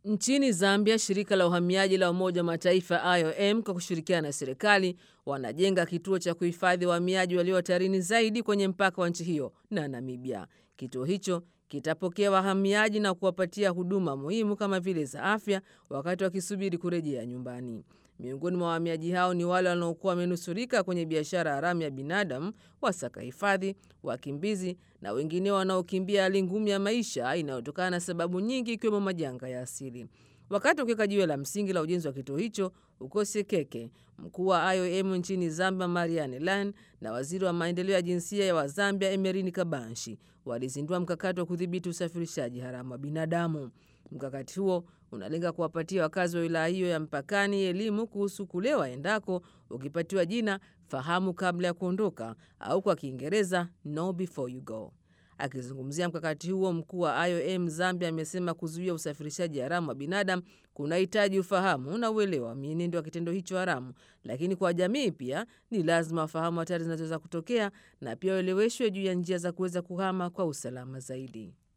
Nchini Zambia, shirika la uhamiaji la Umoja wa Mataifa IOM kwa kushirikiana na serikali wanajenga kituo cha kuhifadhi wahamiaji walio hatarini zaidi kwenye mpaka wa nchi hiyo na Namibia. Kituo hicho kitapokea wahamiaji na kuwapatia huduma muhimu kama vile za afya wakati wakisubiri kurejea nyumbani. Miongoni mwa wahamiaji hao ni wale wanaokuwa wamenusurika kwenye biashara haramu ya binadamu, wasaka hifadhi, wakimbizi na wengine wanaokimbia hali ngumu ya maisha inayotokana na sababu nyingi ikiwemo majanga ya asili. Wakati wakiweka jiwe la msingi la ujenzi wa kituo hicho huko Sekeke, mkuu wa IOM nchini Zambia Marianne Lan na waziri wa maendeleo ya jinsia ya Wazambia Emerini Kabanshi walizindua mkakati wa kudhibiti usafirishaji haramu wa binadamu. Mkakati huo unalenga kuwapatia wakazi wa wilaya hiyo ya mpakani elimu kuhusu kule waendako, ukipatiwa jina fahamu kabla ya kuondoka au kwa Kiingereza know before you go. Akizungumzia mkakati huo, mkuu wa IOM Zambia amesema kuzuia usafirishaji haramu wa binadamu kunahitaji ufahamu na uelewa wa mienendo wa kitendo hicho haramu, lakini kwa jamii pia ni lazima wafahamu hatari zinazoweza kutokea na pia waeleweshwe juu ya njia za kuweza kuhama kwa usalama zaidi.